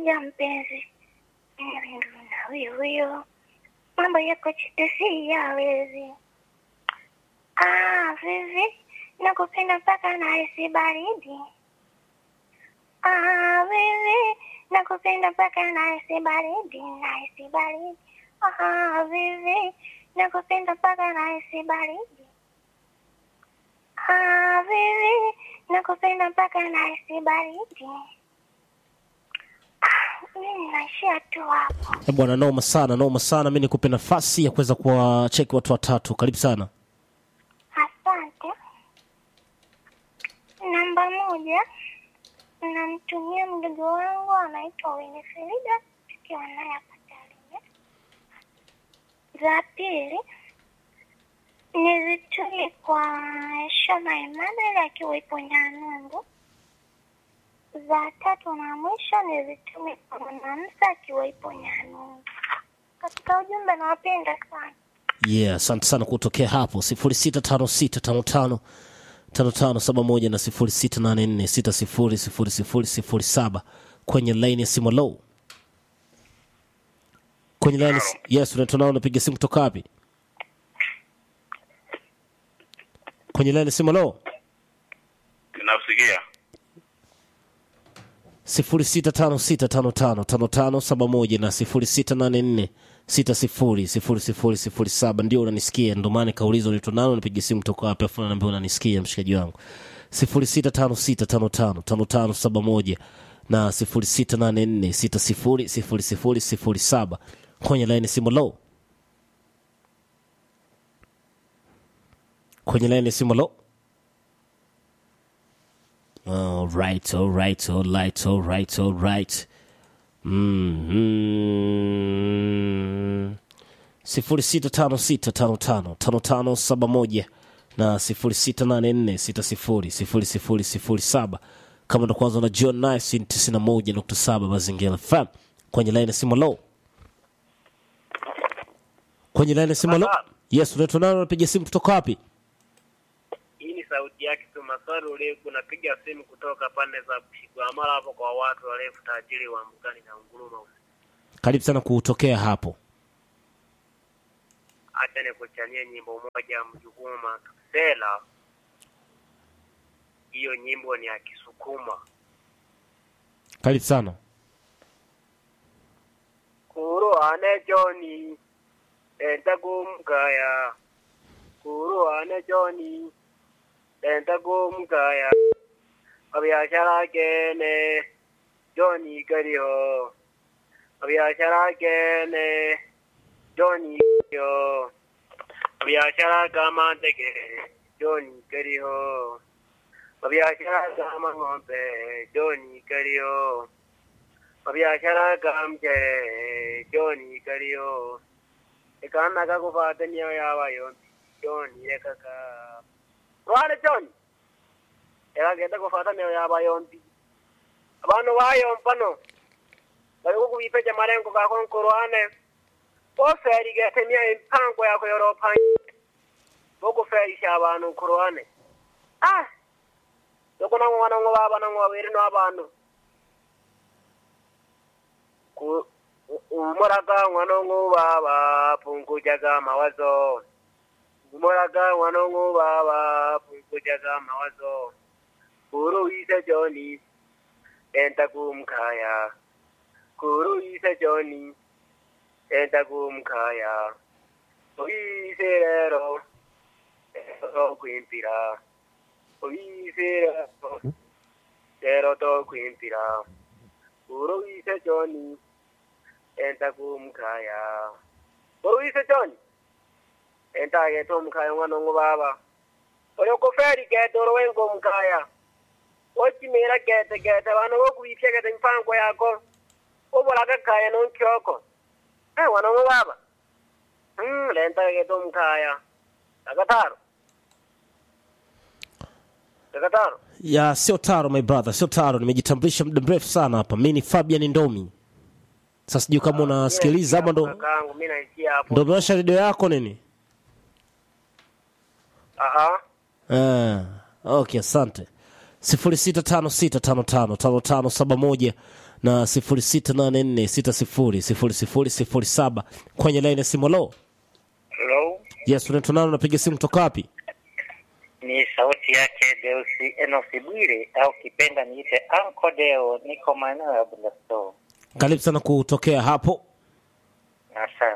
moja mpenzi, ndo na huyo huyo, mambo yako chete si yawezi. Ah, vivi nakupenda mpaka nahisi baridi. Ah, vivi nakupenda mpaka nahisi baridi, nahisi baridi. Ah, vivi nakupenda mpaka nahisi baridi. Ah, vivi nakupenda mpaka nahisi baridi. Ah, mimi naishia tu hapo. Eh, bwana noma sana noma sana mi nikupe nafasi ya kuweza kuwacheki watu watatu karibu sana Asante. Namba moja, namtumia mdogo wangu anaitwa Winifrida, tukiwa naye hapa Tarime. Za pili nizituli kwa Shoma Emmanuel akiwa ipo Nyanungu. Za tatu na mwisho nizitume kwa Mwanamsa akiwa ipo Nyanungu. Katika ujumbe nawapenda sana. yeah asante sana kutokea hapo sifuri sita tano sita tano tano tano tano saba moja na sifuri sita nane nne sita sifuri sifuri sifuri sifuri saba kwenye laini ya simu low kwenye laini yes unaitwa nao unapiga simu kutoka wapi kwenye laini ya simu low Nakusikia. sifuri sita tano sita tano tano tano tano saba moja na sifuri sita nane nne sita sifuri sifuri sifuri sifuri saba ndio unanisikia ndo maana kauliza unaitwa nani unapiga simu toka wapi afu naambia unanisikia mshikaji wangu sifuri sita tano sita tano tano tano tano saba moja na sifuri sita nane nne sita sifuri sifuri sifuri sifuri saba kwenye laini simu low kwenye laini simu low All right, all right, all right, all right, all right. Mm-hmm. sifuri sita tano sita tano tano tano tano saba moja na sifuri sita nane nne sita sifuri sifuri sifuri sifuri saba kama ndo kwanza na John Nice tisini na moja nukta saba Mazingira FM kwenye laini ya simu low kwenye laini ya simu low yes unaitwa nani unapiga simu kutoka wapi Hii ni sauti yake tu Maswali Uleku, napiga simu kutoka pande za Bushigwamala hapo kwa watu warefu tajiri wa Mbugani na Nguruma. karibu sana kutokea hapo Acha nikuchanie nyimbo moja Mjukuma Sela. Hiyo nyimbo ni ya Kisukuma. karibu sana Kuruhane Joni enda kumkaya Kuruhane Joni enda kumkaya Abyashara kene Joni kariho Abyashara kene Joni kariho Abyashara kama teke Joni kariho Abyashara kama ng'ombe Joni kariho mabiashara kamche joni kariyo ikana kakufata niyo yaba yombi joni ekaka rwale joni ekagenda kufata niyo yaba yombi abantu bayompano bari kukubipeja marengo gako nkurwane oferi getemia impango yako yoropanye bokuferisha abantu nkurwane ah yokunang'o wanang'o baba nang'o babiri no abantu ku umuraga mwanongo baba pungujaga mawazo umuraga mwanongo baba pungujaga mawazo kuru ise joni enta kumkaya kuru ise joni enta kumkaya oise rero ero kwimpira oise rero ero to kwimpira kuru ise joni enta kumkhaya uruyise joni enta ke to mkhaya ngwana ngo baba oyo ko feri ke to ro wengo mkhaya ochimira kete kete bano go kuipye kete mpango yako obola ka khaya no nkyoko eh wana ngo baba mm lenta ke to mkhaya takataro takataro ya sio taro my brother sio taro nimejitambulisha muda mrefu sana hapa mi ni fabian ndomi sasa sijui kama unasikiliza ama ndo kakangu mimi naisikia hapo ndo umewasha redio yako nini aha Ah, okay asante sifuri sita tano sita tano tano tano tano saba moja na sifuri sita nane nne sita sifuri sifuri sifuri sifuri saba kwenye laini ya simu. Lo, Hello, yes, unaitwa nani? Unapiga simu kutoka wapi? ni sauti yake Deusi Enosi Bwire au kipenda niite Anko Deo, niko maeneo ya Bundasto. Karibu sana kutokea hapo. Asante.